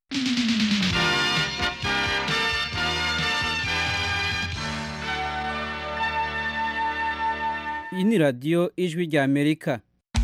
iyi ni radiyo ijwi rya amerika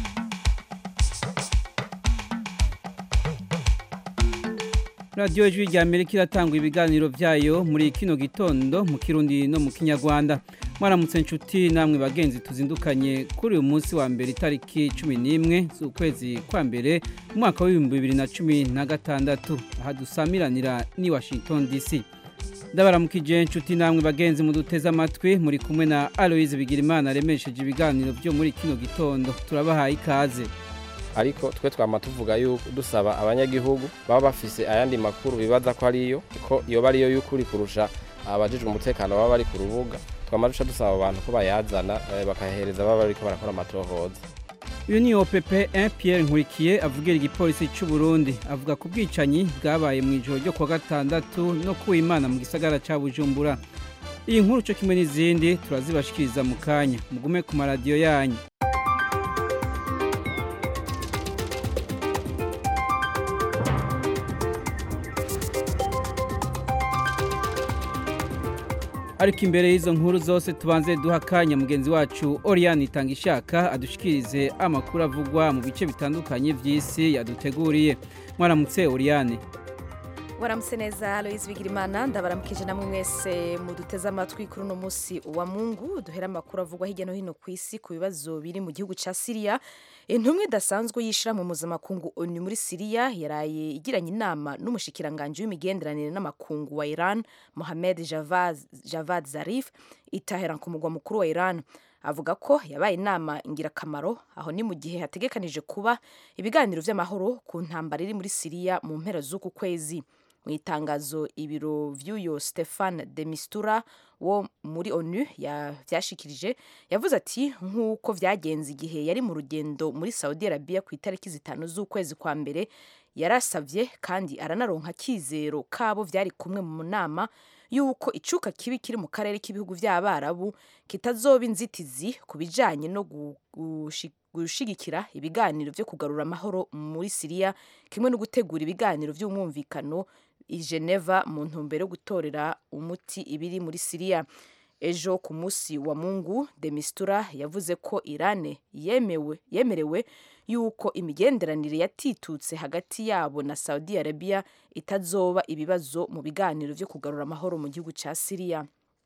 radiyo ijwi rya amerika iratanga ibiganiro byayo muri kino gitondo mu kirundi no mu kinyarwanda mwaramutse inshuti namwe bagenzi tuzindukanye kuri uyu munsi wa mbere itariki cumi n'imwe z'ukwezi kwa mbere umwaka w'ibihumbi bibiri na cumi na gatandatu aha dusamiranira ni washington dc ndabaramukije inshuti namwe bagenzi muduteze amatwi muri kumwe na aloise bigirimana aremesheje ibiganiro byo muri kino gitondo turabahaye ikaze ariko twe twama tuvuga yuko dusaba abanyagihugu baba bafise ayandi makuru bibaza ko ariyo ko iyo bariyo y'ukuri kurusha abajijwe umutekano baba bari ku rubuga twama duca dusaba abantu ko bayazana bakahereza baba bariko barakora amatohoza uyu ni opp 1 pierre nkurikiye avugira igipolisi cy'u burundi avuga ku bwicanyi bwabaye mu ijoro ryo kuwa gatandatu no kuwa imana mu gisagara cya bujumbura iyi nkuru cyo kimwe n'izindi turazibashikiriza mu kanya mugume ku maradiyo yanyu ariko imbere y'izo nkuru zose tubanze duha akanya mugenzi wacu Oriane itanga ishaka adushikirize amakuru avugwa mu bice bitandukanye by'isi yaduteguriye mwaramutse Oriane waramutse neza Aloise Bigirimana ndabaramukije namwe mwese muduteze amatwi kuri uno munsi wa Mungu duhera amakuru avugwa hirya no hino ku isi ku bibazo biri mu gihugu ca Syria intumwa idasanzwe yishira mu mpuzamakungu ONU muri Syria yaraye igiranye inama n'umushikiranganje w'imigenderanire n'amakungu wa Iran Mohamed Javad, Javad Zarif itahera ku mugwa mukuru wa Iran avuga ko yabaye inama ingirakamaro aho ni mu gihe hategekanije kuba ibiganiro vy'amahoro ku ntambara iri muri Syria mu mpera z'uku kwezi mu itangazo ibiro vy'uyo Stefan de Mistura wo muri ONU vyashikirije yavuze ati nk'uko vyagenze igihe yari mu rugendo muri Saudi Arabia ku itariki zitanu z'ukwezi kwa mbere yarasavye kandi aranaronka kizero kabo vyari kumwe mu nama yuko icuka kibi kiri mu karere k'ibihugu vy'abarabu kitazoba inzitizi ku bijanye no gushigikira ibiganiro vyo kugarura amahoro muri Syria kimwe no gutegura ibiganiro vy'umwumvikano i Geneva mu ntumbero yo gutorera umuti ibiri muri Syria ejo ku munsi wa Mungu de Mistura yavuze ko Iran yemewe yemerewe yuko imigenderanire yatitutse hagati yabo na Saudi Arabia itazoba ibibazo mu biganiro vyo kugarura amahoro mu gihugu ca Syria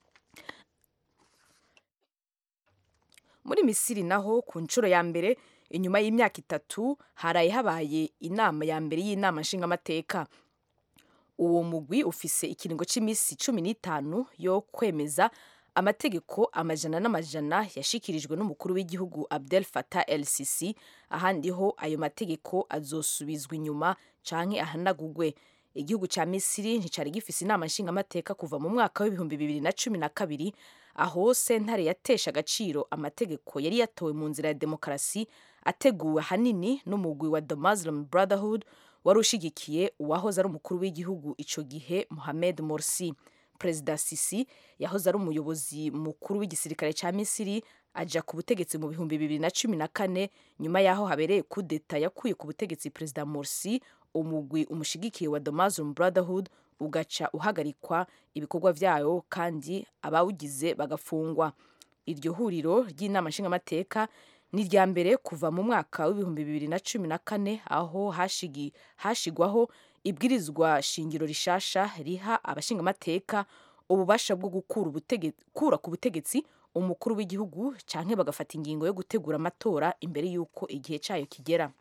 muri Misiri naho ku nshuro ya mbere inyuma y'imyaka itatu haraye habaye inama ya mbere y'inama nshingamateka uwo mugwi ufise ikiringo c'imisi cumi n'itanu yo kwemeza amategeko amajana n'amajana yashikirijwe n'umukuru w'igihugu Abdel Fattah el Sisi ahandi ho ayo mategeko azosubizwa inyuma canke ahanagugwe igihugu ca Misiri nticari gifise inama nshingamateka kuva mu mwaka w'ibihumbi bibiri na cumi na kabiri aho sentare yatesha agaciro amategeko yari yatowe mu nzira ya demokarasi ateguwe hanini n'umugwi wa The Muslim Brotherhood wari ushigikiye uwahoze ari umukuru w'igihugu ico gihe Mohamed Morsi Perezida Sisi yahoze ari umuyobozi mukuru w'igisirikare ca Misiri aja ku butegetsi mu bihumbi bibiri na cumi na kane nyuma yaho habereye kudeta yakuye ku butegetsi Perezida Morsi umugwi umushigikiye wa The Muslim Brotherhood ugaca uhagarikwa ibikorwa vyayo kandi abawugize bagafungwa iryo huriro ry'inama nshingamateka ni irya mbere kuva mu mwaka w'ibihumbi bibiri na cumi na kane aho hashigi hashigwaho ibwirizwa shingiro rishasha riha abashingamateka ububasha bwo gukura ku butegetsi umukuru w'igihugu canke bagafata ingingo yo gutegura amatora imbere y'uko igihe cayo kigera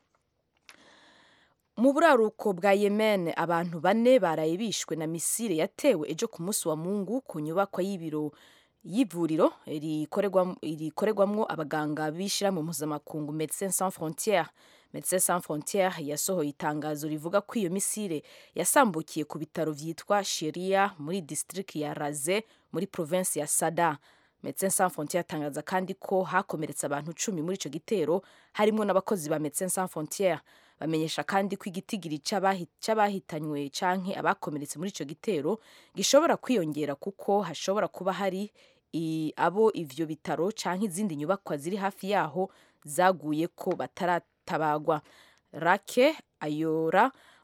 mu buraruko bwa yemen abantu bane baraye bishwe na misile yatewe ejo ku munsi wa mungu ku nyubakwa y'ibiro y'ivuriro rikorerwamwo abaganga bishira mu mpuzamakungu Médecins Sans Frontières Médecins Sans Frontières yasohoye itangazo rivuga ko iyo misile yasambukiye ku bitaro vyitwa Shiria muri district ya Raze muri province ya Sada Médecins Sans Frontières atangaza kandi ko hakomeretse abantu cumi muri ico gitero harimwo n'abakozi ba Médecins Sans Frontières bamenyesha kandi ko igitigiri c'abahitanywe canke abakomeretse muri ico gitero gishobora kwiyongera kuko hashobora kuba hari abo ivyo bitaro canke izindi nyubakwa ziri hafi yaho zaguye ko bataratabagwa rake ayora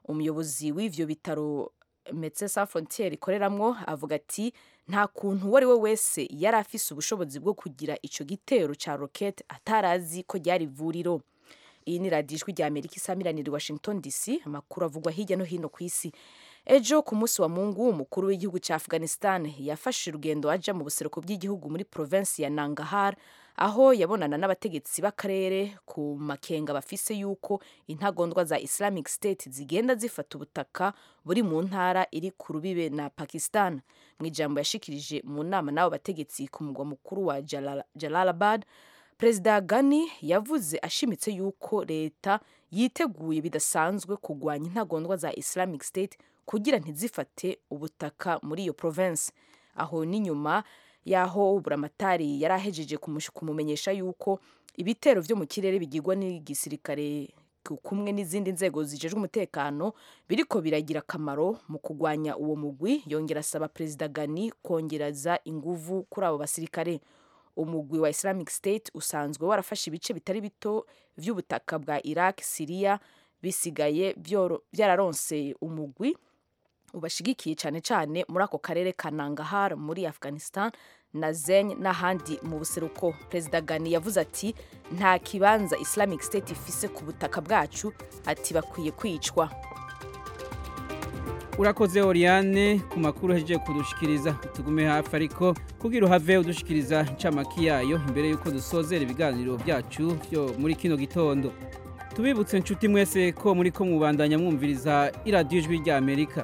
umuyobozi w'ivyo bitaro Médecins Sans Frontières ikoreramwo avuga ati nta kuntu uwo ari we wese yari afise ubushobozi bwo kugira ico gitero ca rokete atarazi ko ryari ivuriro iyi ni radiyo ijwi rya amerika isamiranira i washington dc amakuru avugwa hirya no hino ku isi ejo ku munsi wa mungu umukuru w'igihugu cya afghanistan yafashe urugendo aja mu buseruko bw'igihugu muri provinsi ya nangahar aho yabonana n'abategetsi b'akarere ku makenga bafise yuko intagondwa za islamic state zigenda zifata ubutaka buri mu ntara iri ku rubibe na pakistan mu ijambo yashikirije mu nama n'abo bategetsi ku mugwa mukuru wa Jalal- jalalabad perezida gani yavuze ashimitse yuko leta yiteguye bidasanzwe kurwanya intagondwa za islamic state kugira ntizifate ubutaka muri iyo province aho ni nyuma y'aho buramatari yari ahejeje kumu- kumumenyesha yuko ibitero vyo mu kirere bigirwa n'igisirikare ku- kumwe n'izindi nzego zijejwe umutekano biriko biragira akamaro mu kurwanya uwo mugwi yongera asaba perezida gani kongereza inguvu kuri abo basirikare umugwi wa islamic state usanzwe warafashe ibice bitari bito vy'ubutaka bwa iraq siriya bisigaye vyoro- vyararonse umugwi ubashigikiye cyane cyane muri ako karere ka nangahar muri afghanistan na zeny n'ahandi mu buseruko perezida gani yavuze ati nta kibanza islamic state ifise ku butaka bwacu ati bakwiye kwicwa urakoze oriane ku makuru uhejeje kudushikiriza tugume hafi ariko kugira uhave udushikiriza incamaki yayo imbere y'uko dusozera ibiganiro byacu byo muri kino gitondo tubibutse inshuti mwese ko muri ko mubandanya mwumviriza iradiyo ijwi rya amerika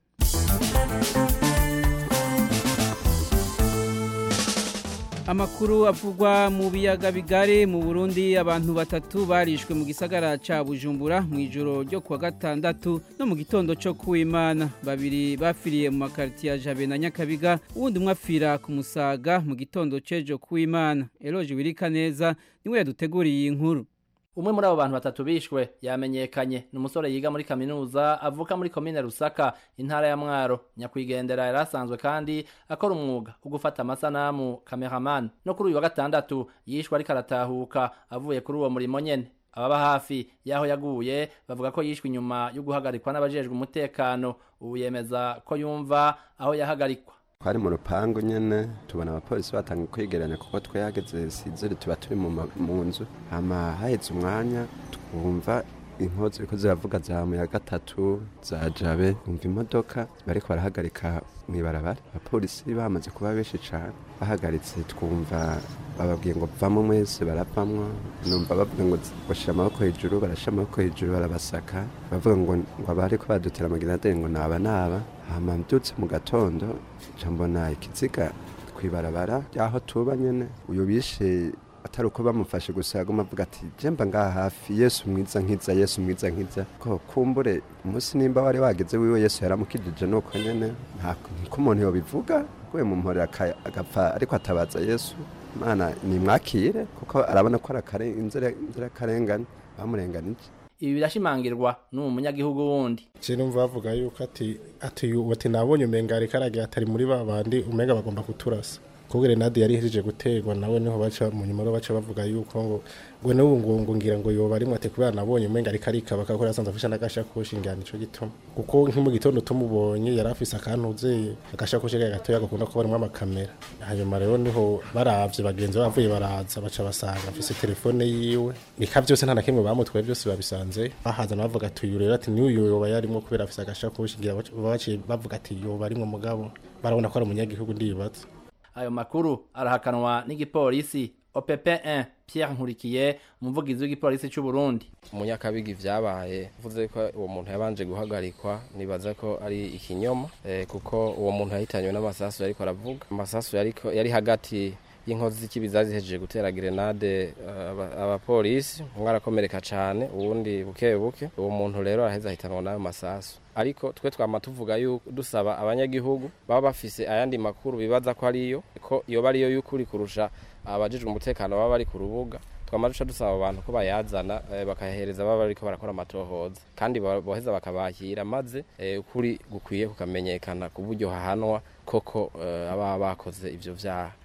amakuru avugwa mu biyaga bigari mu burundi abantu batatu barishwe mu gisagara ca bujumbura mu ijoro ryo kuwa gatandatu no mu gitondo co kuwimana babiri bafiriye mu makaritiye ya jabe na nyakabiga uwundi umwe apfira ku musaga mu gitondo c'ejo kuwimana eloje wirika neza niwe yaduteguriye iyi nkuru umwe muri abo bantu batatu bishwe yamenyekanye ni umusore yiga muri kaminuza avuka muri komine rusaka intara ya mwaro nyakwigendera yari asanzwe kandi akora umwuga wo gufata amasanamu cameraman no kuri uyu wa gatandatu yishwe ariko aratahuka avuye kuri uwo murimo nyene ababa hafi y'aho yaguye bavuga ko yishwe inyuma yo guhagarikwa n'abajejwe umutekano ubu yemeza ko yumva aho yahagarikwa twari mu rupangu nyene tubona abapolisi batanga kwegeranya kuko twahageze sizere tuba turi mu ma- mu nzu hama haheze umwanya twumva inkozi ziriko ziravuga za muya gatatu za jabe twumva imodoka bariko barahagarika mw'ibarabara abapolisi bamaze kuba benshi cane bahagaritse twumva bababwiye ngo vamo mwese baravamwo numva bavuga ngo bashira amaboko hejuru barashira amaboko hejuru barabasaka bavuga ngo ngo abariko badutera amaginaderi ngo naba naba hama mbyutse mu gatondo nca mbona ikiziga kwibarabara ryaho tuba nyene uyu bishe atari uko bamufashe gusa yaguma avuga ati jemba ngaha hafi yesu mwiza nkiza yesu mwiza nkiza ko kumbure umunsi nimba wari wageze wiwe yesu yaramukijije nuko nyene nta niko umuntu yobivuga guye mu mpore aka- agapfa ariko atabaza yesu mana nimwakire kuko arabona ko ari akare- inzira inzirakarengane bamurenganije ibi birashimangirwa n'uwo munyagihugu wundi je numva bavuga yuko ati ati ubu ati nabonye umenga ariko aragira atari muri ba bandi umenga bagomba kuturasa kuko grenade yari ihejeje guterwa nawe niho baca mu nyuma rero baca bavuga yuko ngo ngo n'ubu ngo ngo ngira ngo yoba arimwe ati kubera nabonye umenga ariko arikaba kuko yasanze afishe n'agashakoshi ngira nico gituma kuko nko mu gitondo tumubonye yari afise akantuze agashakoshi ke gatoya gakunda kuba arimwo amakamera hanyuma rero niho baravye bagenzi bavuye baraza baca basanga afise telefone yiwe bika vyose nta na kimwe bamutwaye byose babisanze bahaza bavuga ati uyu rero ati n'uyu yoba yarimwo kubera afise agashakoshi ngira baca- baciye bavuga ati yoba arimwo mugabo barabona ko ari umunyagihugu ndibaza ayo makuru arahakanwa n'igipolisi OPP1 Pierre Nkurikiye umuvugizi w'igipolisi cy'u Burundi umunyakabiga ivyabaye uvuze ko uwo muntu yabanje guhagarikwa nibaza ko ari ikinyoma eh, kuko uwo muntu yahitanywe n'amasasu yariko aravuga amasasu yariko yari hagati y'inkozi z'ikibi zari zihejeje gutera grenade eh, aba- abapolisi umwe arakomereka cane uwundi buke buke uwo muntu rero araheza ahitanwa n'ayo masasu ariko twe twama tuvuga yuko dusaba abanyagihugu baba bafise ayandi makuru bibaza ko ariyo ko yoba ariyo y'ukuri kurusha abajejwe umutekano baba bari ku rubuga twama duca dusaba abantu ko bayazana eh, bakayahereza baba bariko barakora amatohoza kandi ba- boheza bakabakira maze eh, ukuri gukwiye kukamenyekana ku buryo hahanwa koko eh, ababa bakoze ivyo vyaha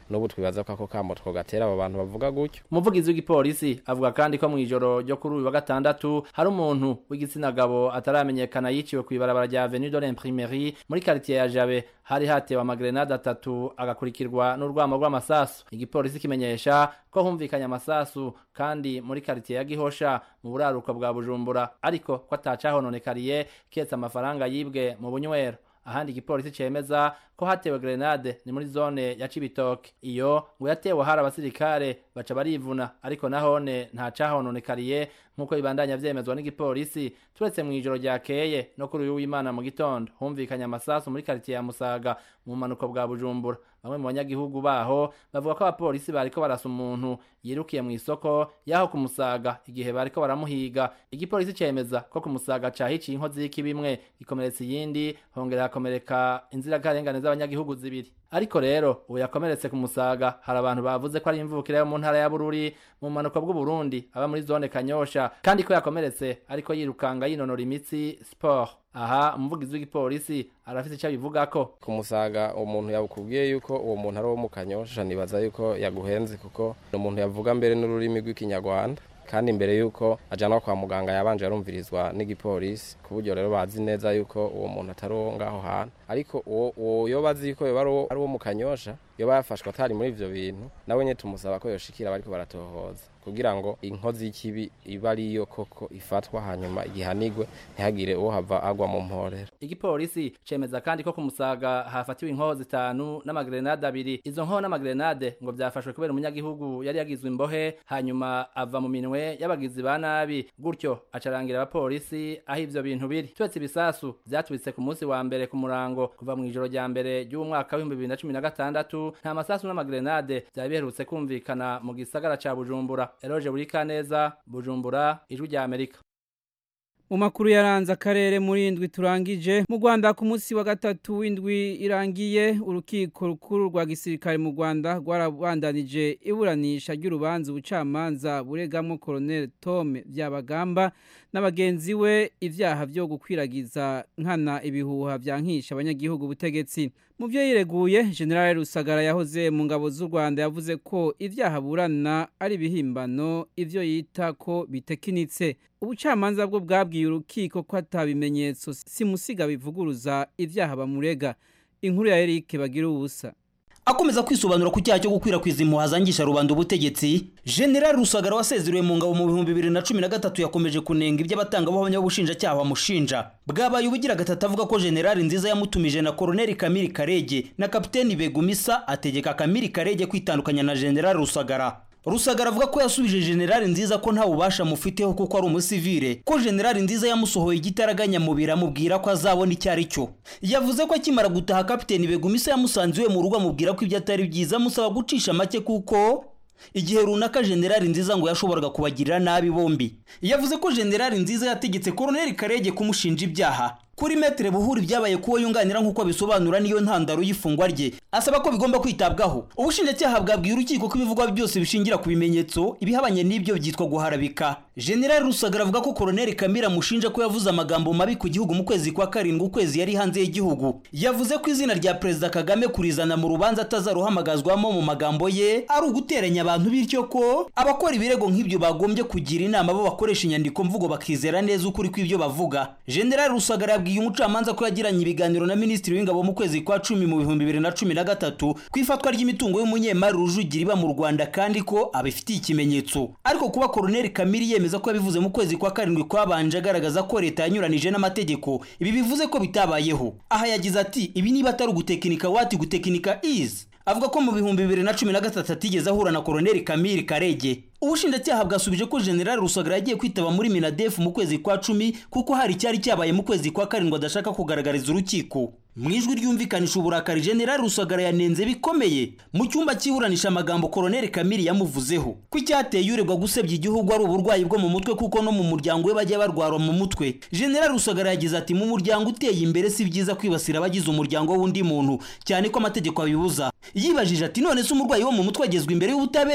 n'ubu twibaza ko ako kamo twogatera abo bantu bavuga gutyo umuvugizi w'igipolisi avuga kandi ko mw'ijoro ryo kuri uyu wa gatandatu hari umuntu w'igitsina gabo ataramenyekana yiciwe kw'ibarabara rya avenue de l'imprimerie muri quartier ya jabe hari hatewe amagrenade atatu agakurikirwa n'urwamo rw'amasasu igipolisi kimenyesha ko humvikanye amasasu kandi muri quartier ya gihosha mu buraruko bwa bujumbura ariko ko atacahononekariye ketse amafaranga yibwe mu bunywero ahandi igipolisi cemeza ko hatewe grenade ni muri zone ya Cibitoke iyo ngo yatewe hari abasirikare baca barivuna ariko nahone nta cahononekariye nk'uko bibandanya vyemezwa n'igipolisi turetse mu ijoro ryakeye no kuri uyu w'Imana mu gitondo humvikanye amasasu muri quartier ya Musaga mu manuko bwa Bujumbura bamwe mu banyagihugu baho bavuga ko abapolisi bariko barasa umuntu yirukiye mu isoko yaho kumusaga igihe bariko baramuhiga igipolisi cemeza ko kumusaga cahiciye inkozi y'ikibimwe ikomeretsa iyindi hongera hakomereka inzirakarengane z'abanyagihugu zibiri ariko rero ubu yakomeretse ku musaga hari abantu bavuze ko ari imvukire yo mu ntara ya Bururi mu manuko bw'u Burundi aba muri zone Kanyosha kandi ko yakomeretse ariko yirukanga yinonora imitsi sport aha umuvugizi w'igipolisi arafite icyo abivugako ku musaga umuntu yakubwiye yuko uwo muntu ari uwo mu kanyosha nibaza yuko yaguhenze kuko ni umuntu yavuga mbere n'ururimi rw'ikinyarwanda kandi mbere yuko ajyanwa kwa muganga yabanje yarumvirizwa n'igipolisi ku buryo rero bazi neza yuko uwo muntu atari uwo ngaho hantu ariko uwo yo bazi yuko yoba ari uwo mu kanyosha yoba yafashwe atari muri ivyo bintu nawe nyine tumusaba ko yoshikira bariko baratohoza kugira ngo inkozi y'ikibi iba ariyo koko ifatwa hanyuma igihanigwe ntihagire uwo hava agwa mu mporero igipolisi cemeza kandi ko ku musaga hafatiwe inkoho zitanu n'amagrenade abiri izo nkoho n'amagrenade ngo vyafashwe kubera umunyagihugu yari yagizwe imbohe hanyuma ava mu minwe y'abagizi ba nabi gutyo acarangira abapolisi aho ivyo bintu biri turetse ibisasu vyatubitse ku munsi wa mbere ku murango kuva mu ijoro rya mbere ry'umwaka w'ibihumbi bibiri na cumi na gatandatu nta masasu n'amagrenade vyari biherutse kumvikana mu gisagara ca bujumbura eroje buri kaneza bujumbura ijwi rya amerika mu makuru yaranze akarere muri indwi turangije mu rwanda ku munsi wa gatatu w'indwi irangiye urukiko rukuru rwa gisirikare mu rwanda rwarabandanije iburanisha ry'urubanza ubucamanza buregamo koroneli tome byabagamba n'abagenzi we ibyaha byo gukwiragiza nkana ibihuha byankisha abanyagihugu ubutegetsi mu byo yireguye generale rusagara yahoze mu ngabo z'u rwanda yavuze ko ibyaha burana ari ibihimbano ibyo yita ko bitekinitse ubucamanza bwo bwabwiye urukiko ko atabimenyetso simusiga bivuguruza ibyaha bamurega inkuru ya Eric bagira ubusa akomeza kwisobanura ku cyaha cyo gukwirakwiza impuha zangisha rubanda ubutegetsi general rusagara wasezerewe mu ngabo mu bihumbi bibiri na cumi na gatatu yakomeje kunenga iby'abatangabuhamya b'ubushinjacyaha bamushinja bwabaye ubugira gatatu avuga ko general nziza yamutumije na koroneli kamiri karege na kapiteni begumisa ategeka kamiri karege kwitandukanya na general rusagara rusagara avuga ko yasubije generali nziza ko nta bubasha mufiteho kuko ari umusivile ko generali nziza yamusohoye igitaraganya mubiri amubwira ko azabona icyo ari cyo yavuze ko akimara gutaha kapiteni begumisa yamusanze iwe mu rugo amubwira ko ibyo atari byiza amusaba gucisha make kuko igihe runaka generali nziza ngo yashoboraga kubagirira nabi bombi yavuze ko generali nziza yategetse koroneli karege kumushinja ibyaha kuri metere buhuri byabaye kuwo yunganira nk'uko bisobanura niyo ntandaro y'ifungwa rye asaba ko bigomba kwitabwaho ubushinjacyaha bwabwiye urukiko ko ibivugwa byose bishingira ku bimenyetso ibihabanye n'ibyo byitwa guharabika generali rusagara avuga ko koroneli kamira amushinja ko yavuze amagambo mabi ku gihugu mu kwezi kwa karindwi ukwezi yari hanze y'igihugu yavuze ko izina rya perezida kagame kurizana mu rubanza atazaruhamagazwamo mu magambo ye ari uguteranya abantu bityo ko abakora ibirego nk'ibyo bagombye kugira inama bo bakoresha inyandiko mvugo bakizera neza ukuri kw'ibyo bavuga generali rusagara yabwiye umucamanza ko yagiranye ibiganiro na minisitiri w'ingabo mu kwezi kwa cumi mu bihumbi bibiri na cumi na gatatu ku ifatwa ry'imitungo y'umunyemari rujugira iba mu rwanda kandi ko abifitiye ikimenyetso ariko kuba koroneli kamiri yemeza ko yabivuze mu kwezi kwa karindwi kwabanje agaragaza ko leta yanyuranije n'amategeko ibi bivuze ko bitabayeho aha yagize ati ibi niba atari ugutekinika wati gutekinika izi avuga ko mu bihumbi bibiri na cumi na gatatu atigeze ahura na koroneli kamiri karege ubushinjacyaha bwasubije ko generali rusagara yagiye kwitaba muri minadefu mu kwezi kwa cumi kuko hari icyari cyabaye mu kwezi kwa karindwi adashaka kugaragariza urukiko mu ijwi ryumvikanisha uburakari generali rusagara yanenze bikomeye mu cyumba cy'iburanisha amagambo koroneli kamiri yamuvuzeho ko icyateye uregwa gusebya igihugu ari uburwayi bwo mu mutwe kuko no mu muryango we bajya barwara mu mutwe generali rusagara yagize ati mu muryango uteye imbere si byiza kwibasira abagize umuryango w'undi muntu cyane ko amategeko abibuza yibajije ati none se umurwayi wo mu mutwe agezwa imbere y'ubutabera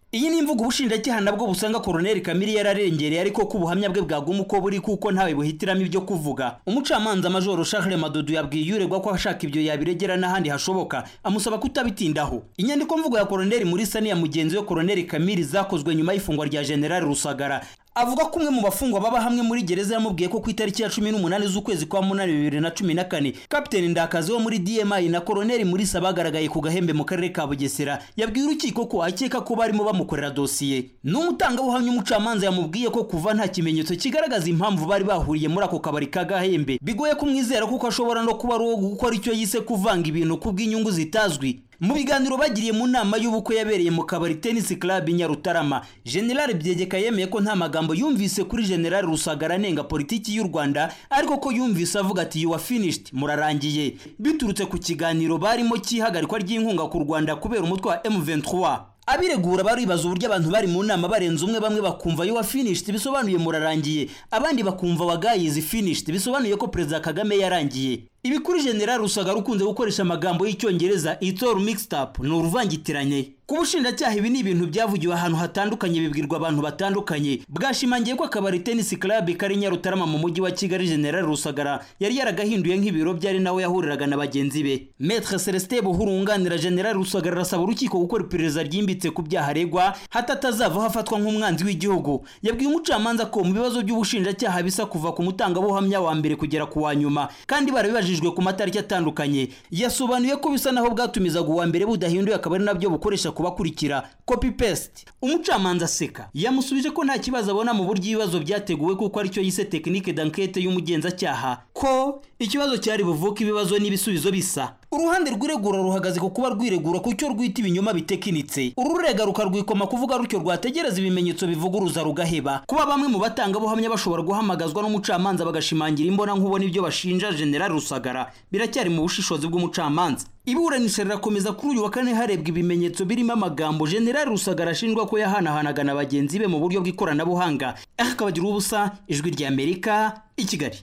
iyi ni imvugo ubushinjacyaha nabwo busanga koroneli kamiri yararengereye ariko ko ubuhamya bwe bwaguma uko buri kuko ntawe buhitiramo ibyo kuvuga umucamanza majoro charles madudu yabwiye uregwa ko ashaka ibyo yabiregera n'ahandi hashoboka amusaba kutabitindaho inyandiko mvugo ya koroneli muri sani ya mugenzi we koroneli kamiri zakozwe nyuma y'ifungwa rya generali rusagara avuga ko umwe mu bafungwa baba hamwe muri gereza yamubwiye ko ku itariki ya cumi n'umunani z'ukwezi kwa munani bibiri na cumi na kane kapiteni ndakazi wo muri dmi na koroneli murisa bagaragaye ku gahembe mu karere ka bugesera yabwiye urukiko ko akeka ko barimo bamukorera dosiye n'umutangabuhamya umucamanza yamubwiye ko kuva nta kimenyetso kigaragaza impamvu bari bahuriye muri ako kabari ka gahembe bigoye kumwizera kuko ashobora no kuba ari uwo gukora icyo yise kuvanga ibintu kubw'inyungu zitazwi mu biganiro bagiriye mu nama y'ubukwe yabereye mu kabari tennis club nyarutarama general byegeka yemeye ko nta magambo yumvise kuri general rusagara anenga politiki y'u rwanda ariko ko yumvise avuga ati you are finished murarangiye biturutse ku kiganiro barimo cy'ihagarikwa ry'inkunga ku rwanda kubera umutwe wa m23 abiregura baribaza uburyo abantu bari mu nama barenze umwe bamwe bakumva you are finished bisobanuye murarangiye abandi bakumva wagayizi finished bisobanuye ko perezida kagame yarangiye ibi kuri general rusagara ukunze gukoresha amagambo y'icyongereza it's all mixed up ni uruvangitiranye ku bushinjacyaha ibi ni ibintu byavugiwe ahantu hatandukanye bibwirwa abantu batandukanye bwashimangiye ko akabari tennis club kari nyarutarama mu mujyi wa kigali general rusagara yari yaragahinduye nk'ibiro byari nawe yahuriraga na bagenzi be maître celestin buhuru wunganira general rusagara arasaba urukiko gukora iperereza ryimbitse ku byaha aregwa hato atazavaho afatwa nk'umwanzi w'igihugu yabwiye umucamanza ko mu bibazo by'ubushinjacyaha bisa kuva ku mutangabuhamya wa mbere kugera ku wa nyuma kandi barabibajijwe ku matariki atandukanye yasobanuye ko bisa naho bwatumizaga uwa mbere budahinduye akaba ari nabyo bukoresha kubakurikira copy paste umucamanza aseka yamusubije ko nta kibazo abona mu buryo ibibazo byateguwe kuko aricyo yise tekinike d'enquête y'umugenzacyaha ko ikibazo cyari buvuke ibibazo n'ibisubizo bisa uruhande rw'iregura ruhagaze ku kuba rwiregura ku cyo rwita ibinyoma bitekinitse ururega rukarwikoma kuvuga rutyo rwategereza ibimenyetso bivuguruza rugaheba kuba bamwe mu batangabuhamya bashobora guhamagazwa n'umucamanza bagashimangira imbona nkubona ibyo bashinja general rusagara biracyari mu bushishozi bw'umucamanza iburanisha rirakomeza kuri uyu wa kane harebwa ibimenyetso birimo amagambo general rusagara ashinjwa ko yahanahanaga na bagenzi be mu buryo bw'ikoranabuhanga akabagira ubusa ijwi ry'amerika i kigali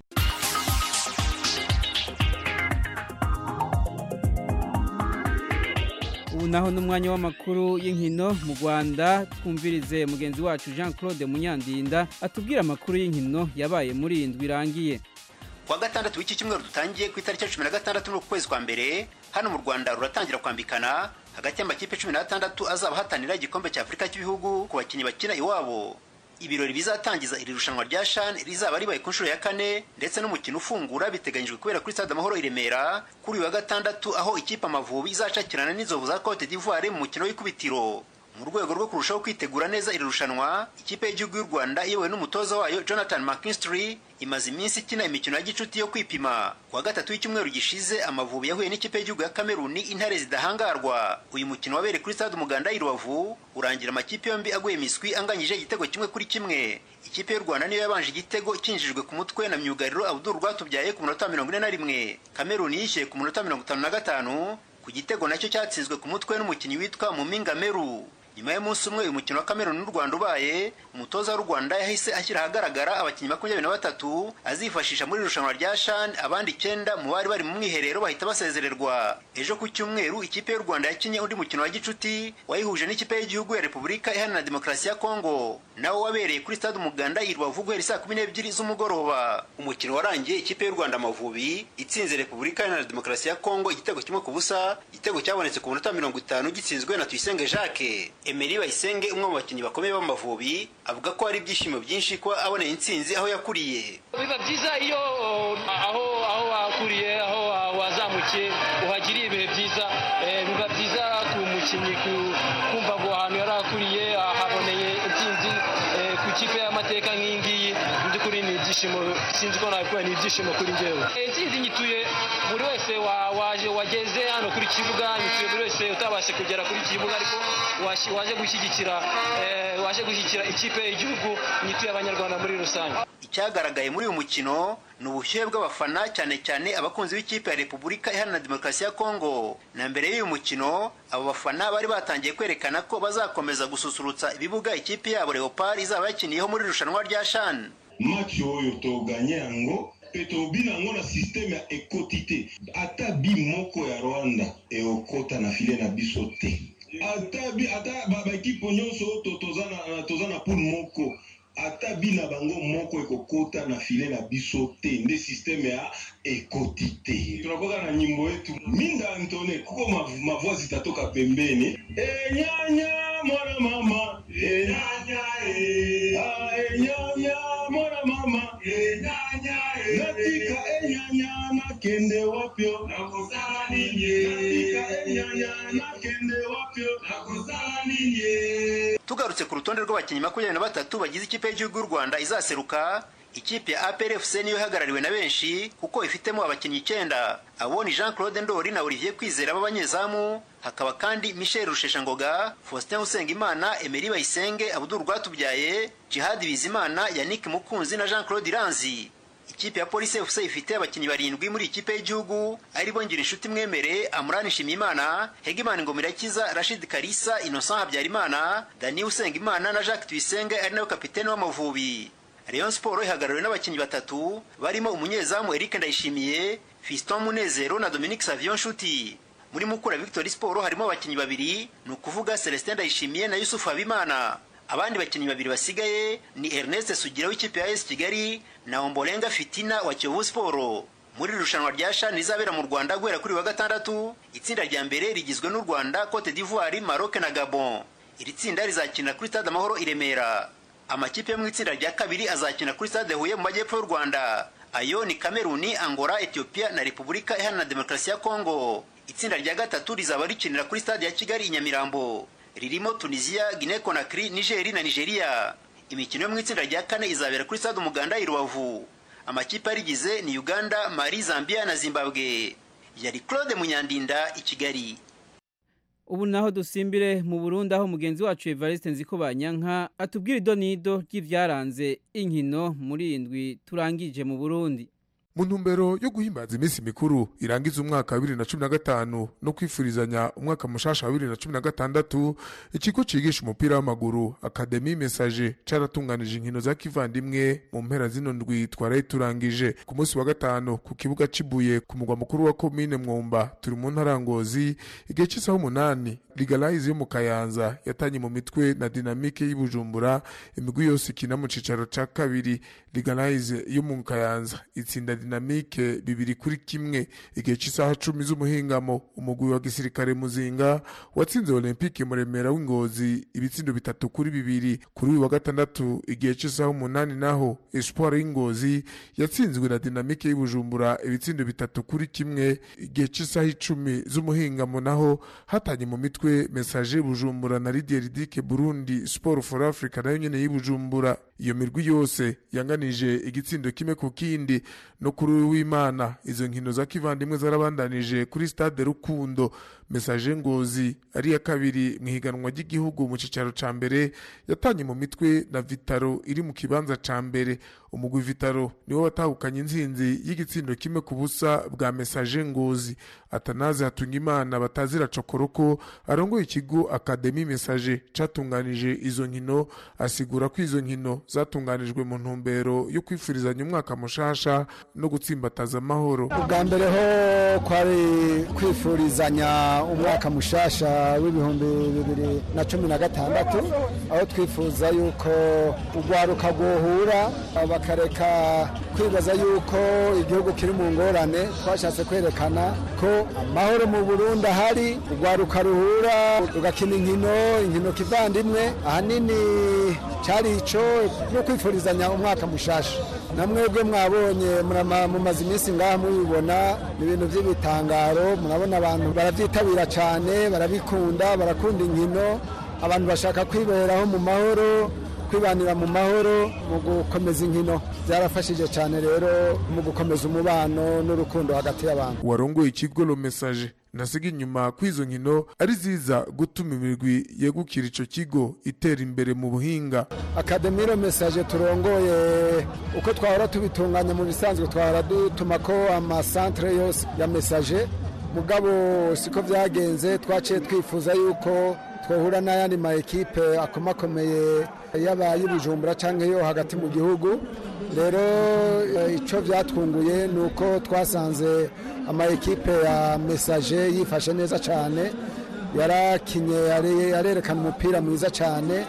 ubu naho n'umwanya w'amakuru y'inkino mu rwanda twumvirize mugenzi wacu jean claude munyandinda atubwira amakuru y'inkino yabaye muri iyi ndwi irangiye kuwa gatandatu w'iki cyumweru dutangiye ku itariki ya cumi na gatandatu n'ukwezi kwa mbere hano mu rwanda ruratangira kwambikana hagati y'amakipe cumi n'atandatu azaba ahatanira igikombe cya afurika cy'ibihugu ku bakinnyi bakina iwabo ibirori bizatangiza iri rushanwa rya shan rizaba ribaye ku nshuro ya kane ndetse n'umukino ufungura biteganyijwe kubera kuri stade amahoro i remera kuri uyu wa gatandatu aho ikipe amavubi izacakirana n'inzovu za cote d'ivoire mu mukino w'ikubitiro mu rwego rwo kurushaho kwitegura neza iri rushanwa ikipe y'igihugu y'u rwanda iyobowe n'umutoza wayo jonathan mckinstry imaze iminsi ikina imikino ya gicuti yo kwipima kuwa gatatu w'icyumweru gishize amavubi yahuye n'ikipe y'igihugu ya kameruni intare zidahangarwa uyu mukino wabereye kuri stade umuganda i rubavu urangira amakipe yombi aguye miswi anganyije igitego kimwe kuri kimwe ikipe y'u rwanda niyo yabanje igitego cyinjijwe ku mutwe na myugariro abdul rwatubyaye ku munota mirongo ine na rimwe kameruni yishyuye ku munota mirongo itanu na gatanu ku gitego nacyo cyatsinzwe ku mutwe n'umukinnyi witwa muminga meru nyuma y'umunsi umwe uyu mukino wa kameruni n'u rwanda ubaye umutoza w'u rwanda yahise ashyira ahagaragara abakinnyi makumyabiri na batatu azifashisha muri irushanwa rya shan abandi icyenda mu bari bari mu mwiherero bahita basezererwa ejo ku cyumweru ikipe y'u rwanda yakinnye undi mukino wa gicuti wayihuje n'ikipe y'igihugu ya repubulika iharanira demokarasi ya kongo nawo wabereye kuri stade umuganda i rubavu guhera saa kumi n'ebyiri z'umugoroba umukino warangiye ikipe y'u rwanda amavubi itsinze repubulika iharanira demokarasi ya kongo igitego kimwe ku busa igitego cyabonetse ku munota mirongo itanu gitsinzwe na tuyisenge jacques Emery Bayisenge umwe mu bakinnyi bakomeye b'Amavubi avuga ko hari ibyishimo byinshi ko aboneye intsinzi aho yakuriye biba byiza iyo aho aho wakuriye aho wazamukiye uhagiriye ibihe byiza biba byiza ku mukinnyi kumva ngo ahantu yari akuriye ahaboneye intsinzi ku ikipe y'amateka nk'iyi ngiyi mu by'ukuri ni ibyishimo sinzi ko nabikora ni ibyishimo kuri njyewe intsinzi nyituye buri wese waje wageze hano kuri kibuga nyituye buri wese utabashe kugera kuri kibuga ariko waje gushyigikira waje gushyigikira ikipe y'igihugu nyituye abanyarwanda muri rusange icyagaragaye muri uyu mukino ni ubushyuhe bw'abafana cyane cyane abakunzi b'ikipe ya repubulika iharanira demokarasi ya kongo na mbere y'uyu mukino abo bafana bari batangiye kwerekana ko bazakomeza gususurutsa ibibuga ikipe yabo leopard izaba yakiniyeho muri irushanwa rya shan match oyo toganye yango mpe tobina yango na systeme ya ekoti te ata bi moko ya rwanda eokota na file na biso te ata bi- ata ba- baekipe nyonso to- toza na- toza na poule moko ata bina bango moko ekokota na file na biso te nde systeme ya ekoti te tunakoka na nyimbo yetu minda antone kuko mav- mavoi zitatoka pembeni enyanya mwana mama enyanya e. Ah, enyanya mwana mama enyanya e. natika enyanya nakende wapyo nakosala ninye natika enyanya nakende wapyo nakosala ninye tugarutse ku rutonde rw'abakinnyi makumyabiri na batatu bagize ikipe y'igihugu y'u rwanda izaseruka ikipe ya APRFC niyo ihagarariwe na benshi kuko ifitemo abakinnyi icyenda abo ni jean claude ndori na olivier kwizera b'abanyezamu hakaba kandi michel rusheshangoga faustin usengimana emeri bayisenge abudul rwatubyaye jihad bizimana yannick mukunzi na jean claude iranzi ikipe ya polisi fc ifite abakinnyi barindwi muri ikipe y'igihugu aribo ngira inshuti mwemere amurani nshimiyimana hegimana ngomirakiza rashid karisa innocent habyarimana dani usengimana na jacques tuyisenge ari nawe kapitene w'amavubi rayon sport ihagarariwe n'abakinnyi batatu barimo umunyezamu eric ndayishimiye fiston munezero na dominique savion nshuti muri mukura victory sport harimo abakinnyi babiri ni ukuvuga celestin ndayishimiye na yusufu habimana abandi bakinnyi babiri basigaye ni ernest sugira w'ikipe ya es kigali na ombolenga fitina wa kiyovu siporo muri iri rushanwa rya shani rizabera mu rwanda guhera kuri wa gatandatu itsinda rya mbere rigizwe n'u rwanda cote d'ivoire maroc na gabon iri tsinda rizakinira kuri stade amahoro i remera amakipe yo mu itsinda rya kabiri azakina kuri stade huye mu majyepfo y'u rwanda ayo ni kameruni angola ethiopia na repubulika iharanira demokarasi ya kongo itsinda rya gatatu rizaba rikinira kuri stade ya kigali i nyamirambo ririmo tunisia guinea conakry nigeri na nigeria imikino yo mu itsinda rya kane izabera kuri stade umuganda i rubavu amakipe arigize ni uganda mali zambia na zimbabwe yari claude munyandinda i kigali ubu naho dusimbire mu burundi aho mugenzi wacu evariste nziko banyanka atubwira idonido ry'ibyaranze inkino muri iyi ndwi turangije mu burundi mu ntumbero yo guhimbaza iminsi mikuru irangiza umwaka wa bibiri na cumi na gatanu no kwifurizanya umwaka mushasha wa bibiri na cumi na gatandatu ikigo cigisha umupira w'amaguru akademi mesaje caratunganije inkino za kivandimwe mu mpera zino ndwi twaraye turangije ku munsi wa gatanu ku kibuga cibuye ku mugwa mukuru wa komine mwumba turi mu ntara ya ngozi igihe c'isaha umunani ligalayizi yo mu kayanza yatanye mu mitwe na dinamike y'ibujumbura imigwi yose ikina mu cicaro ca kabiri ligalayizi yo mu kayanza itsinda dinamike bibiri kuri kimwe igihe cy'isaha cumi z'umuhingamo umugwi wa gisirikare muzinga watsinze olympique muremera w'ingozi ibitsindo bitatu kuri bibiri kuri uyu wa gatandatu igihe cy'isaha umunani naho espoir y'ingozi yatsinzwe na dinamike y'ibujumbura ibitsindo bitatu kuri kimwe igihe cy'isaha icumi z'umuhingamo naho hatanye mu mitwe mesaje bujumbura na lidier dike burundi sport for africa nayo nyene y'ibujumbura iyo mirwi yose yanganije igitsindo kimwe ku kindi no kuri uyu w'imana izo nkino za kivandimwe zarabandanije kuri stade rukundo mesaje ngozi ari iya kabiri mu ihiganwa ry'igihugu mu cicaro ca mbere yatanye mu mitwe na vitaro iri mu kibanza ca mbere umugwi vitaro niwo watahukanye intsinzi y'igitsindo kimwe ku busa bwa mesaje ngozi atanaze hatunga imana batazira cokoroko arongoye ikigo akademi mesaje catunganije izo nkino asigura ko izo nkino zatunganijwe mu ntumbero yo kwifurizanya umwaka mushasha no gutsimbataza amahoro ubwa mbere ho kwari kwifurizanya umwaka mushasha w'ibihumbi bibiri na cumi na gatandatu aho twifuza yuko urwaruka rwohura bakareka kwibaza yuko igihugu kiri mu ngorane twashatse kwerekana ko amahoro mu burundi ahari urwaruka ruhura rugakina inkino inkino kivandimwe ahanini cyari ico no kwifurizanya umwaka mushasha na mwebwe mwabonye murama- mumaze iminsi ngaha mubibona ni ibintu by'ibitangaro murabona abantu barabyitabira cyane barabikunda barakunda inkino abantu bashaka kwiberaho mu mahoro kwibanira mu mahoro mu gukomeza inkino byarafashije cyane rero mu gukomeza umubano n'urukundo hagati y'abantu warongoye ikigo lo message nasiga inyuma kw'izo nkino ari ziza gutuma imirwi yegukira ico kigo itera imbere mu buhinga akademiro mesaje turongoye uko twahora tubitunganya mu bisanzwe twahora dutuma ko amasantere yose ya mesaje mugabo siko byagenze twaciye twifuza yuko twahura n'ayandi ma ekipe akomakomeye yaba y'ubujumbura cyangwa yo hagati mu gihugu rero eh, icyo byatwunguye ni uko twasanze ama ekipe ya mesaje yifashe neza cyane yarakinye yarerekana umupira mwiza cyane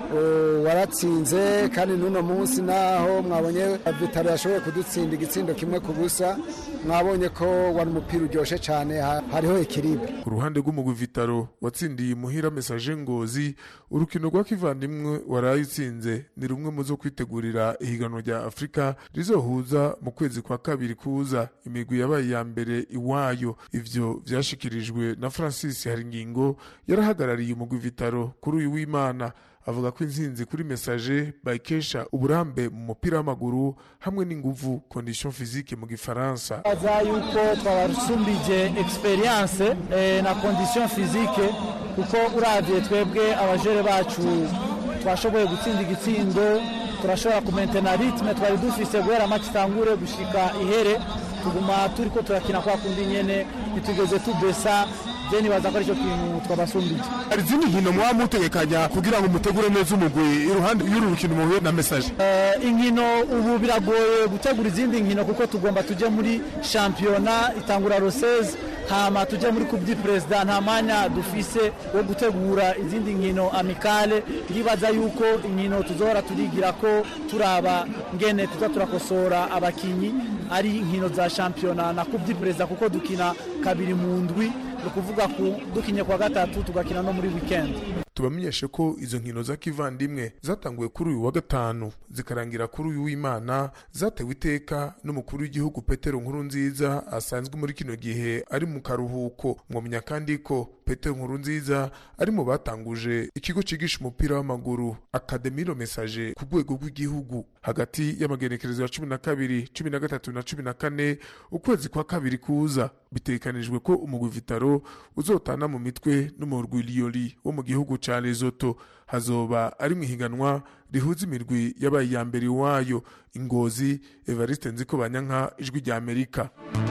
waratsinze kandi n'uno munsi naho mwabonye vitaro yashoboye kudutsinda igitsindo kimwe ku busa mwabonye ko wari umupira uryoshye cyane hariho ekiribe ku ruhande rw'umugwi vitaro watsindiye imuhira mesaje ngozi urukino rwa kivandimwe waraye utsinze ni rumwe mu zo kwitegurira ihiganwa rya afurika rizohuza mu kwezi kwa kabiri kuza imigwi yabaye iya mbere iwayo ivyo vyashikirijwe na francis haringingo yarahagarariye umugwi vitaro kuri uyu w'imana avuga ko intsinzi kuri mesaje bayikesha uburambe mu mupira w'amaguru hamwe n'inguvu condition physique mu gifaransa baza yuko twabasumbije experience eh, na condition physique kuko uravye twebwe abajere bacu twashoboye gutsinda igitsindo turashobora kumentena ritme twari dufise guhera match itangure gushika ihere tuguma turiko turakina kwa kundi nyene ntitugeze tubesa je nibaza ko aricyo kintu twabasumbije hari izindi nkino mwaba mutegekanya kugira ngo mutegure neza umugwi iruhande y'uru rukino muhuye na mesaje uh, inkino ubu biragoye gutegura izindi nkino kuko tugomba tuje muri shampiyona itangura roseze hama tujya muri coupe du president nta mwanya dufise wo gutegura izindi nkino amikale ndibaza yuko inkino tuzohora turigira ko turaba ngene tuza turakosora abakinyi ari inkino za shampiyona na coupe du president kuko dukina kabiri mu ndwi ni ukuvuga ku dukinye kwa gatatu tugakina no muri weekend tubamenyeshe ko izo nkino za kivandimwe zatanguye kuri uyu wa gatanu zikarangira kuri uyu w'imana zatewe iteka n'umukuru w'igihugu petero nkuru nziza asanzwe muri kino gihe ari mu karuhuko mwamenya kandi ko petero nkuru nziza ari mu batanguje ikigo cyigisha umupira w'amaguru akademiro mesaje ku rwego rw'igihugu hagati y'amagenekerezo ya cumi na kabiri cumi na gatatu na cumi na kane ukwezi kwa kabiri kuza bitekanijwe ko umugwi vitaro uzotana mu mitwe n'umurwi liyoli wo mu gihugu ca Lesotho hazoba ari mu ihiganwa rihuza imirwi yabaye iya mbere iwayo ingozi Evariste Nziko Banyanka ijwi rya Amerika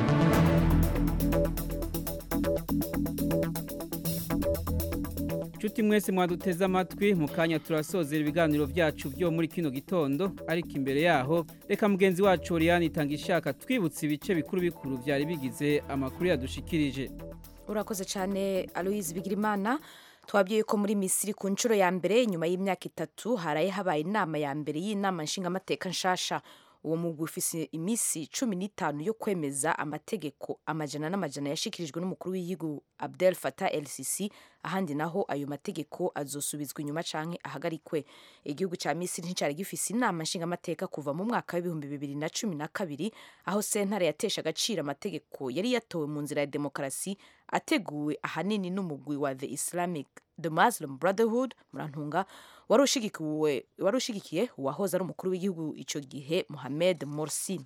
Nshuti mwese mwaduteze amatwi mu kanya turasozera ibiganiro byacu byo muri kino gitondo ariko imbere yaho reka mugenzi wacu Oriane itanga ishaka twibutse ibice bikuru bikuru byari bigize amakuru yadushikirije urakoze cyane Aloise Bigirimana twabwiye ko muri misiri ku nshuro ya mbere nyuma y'imyaka itatu haraye habaye inama ya mbere y'inama nshingamateka nshasha uwo mugwi ufise iminsi cumi n'itanu yo kwemeza amategeko amajana n'amajana yashikirijwe n'umukuru w'igihugu Abdel Fattah El Sisi ahandi naho ayo mategeko azosubizwa inyuma canke ahagarikwe igihugu ca Misiri nticari gifise inama nshingamateka kuva mu mwaka w'ibihumbi bibiri na cumi na kabiri aho sentare yatesha agaciro amategeko yari yatowe mu nzira ya demokarasi ateguwe ahanini n'umugwi wa the Islamic the Muslim Brotherhood murantunga wari ushigikiye uwahoze ari umukuru w'igihugu icyo gihe Mohamed Morsi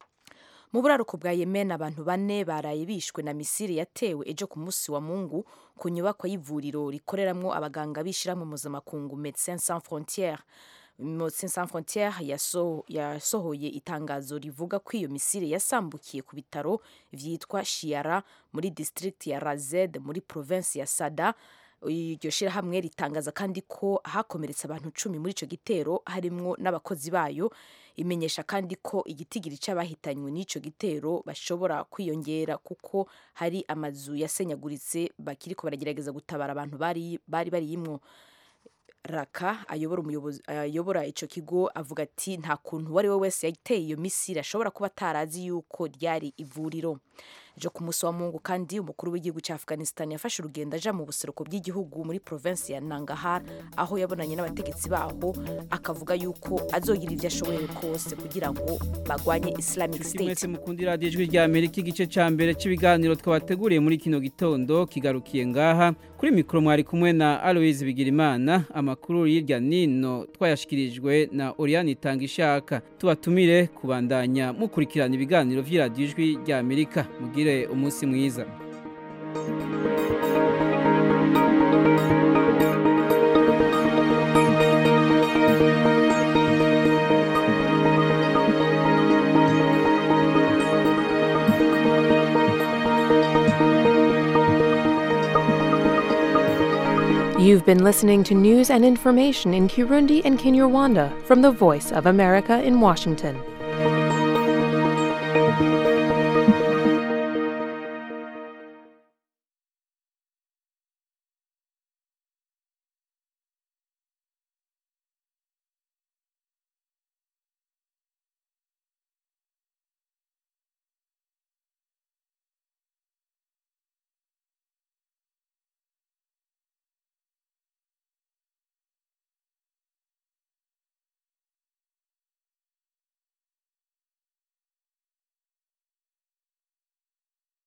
mu buraruko bwa Yemen abantu bane baraye bishwe na misiri yatewe ejo ku munsi wa Mungu ku nyubako y'ivuriro rikoreramwo abaganga bishiramwe mpuzamakungu Médecins Sans Frontières Médecins Sans Frontières yasohoye itangazo rivuga ko iyo misiri yasambukiye ku bitaro vyitwa Shiara muri district ya Razed muri province ya Sada iryo shyirahamwe ritangaza kandi ko hakomeretse abantu cumi muri icyo gitero harimwo n'abakozi bayo imenyesha kandi ko igitigiri cy'abahitanywe n'icyo gitero bashobora kwiyongera kuko hari amazu yasenyaguritse bakiri ko baragerageza gutabara abantu bari bari bariyimwo raka ayobora umuyobozi ayobora icyo kigo avuga ati nta kuntu uwo ari we wese yateye iyo misiri ashobora kuba atarazi yuko ryari ivuriro ejo ku munsi wa mungu kandi umukuru w'igihugu cya afghanistan yafashe urugendo aja mu buseruko bw'igihugu muri provinsi ya nangahar aho yabonanye n'abategetsi baho akavuga yuko azogira ibyo ashoboye kose kugira ngo bagwanye islamic state mwese mukundi radiyo ijwi rya amerika igice cya mbere cy'ibiganiro twabateguriye muri kino gitondo kigarukiye ngaha kuri mikoro mwari kumwe na aloise bigirimana amakuru y'irya nino twayashyikirijwe na oriane itanga ishaka tubatumire kubandanya mukurikirana ibiganiro by'iradiyo ijwi rya amerika mugire umunsi mwiza You've been listening to news and information in Kirundi and Kinyarwanda from the Voice of America in Washington.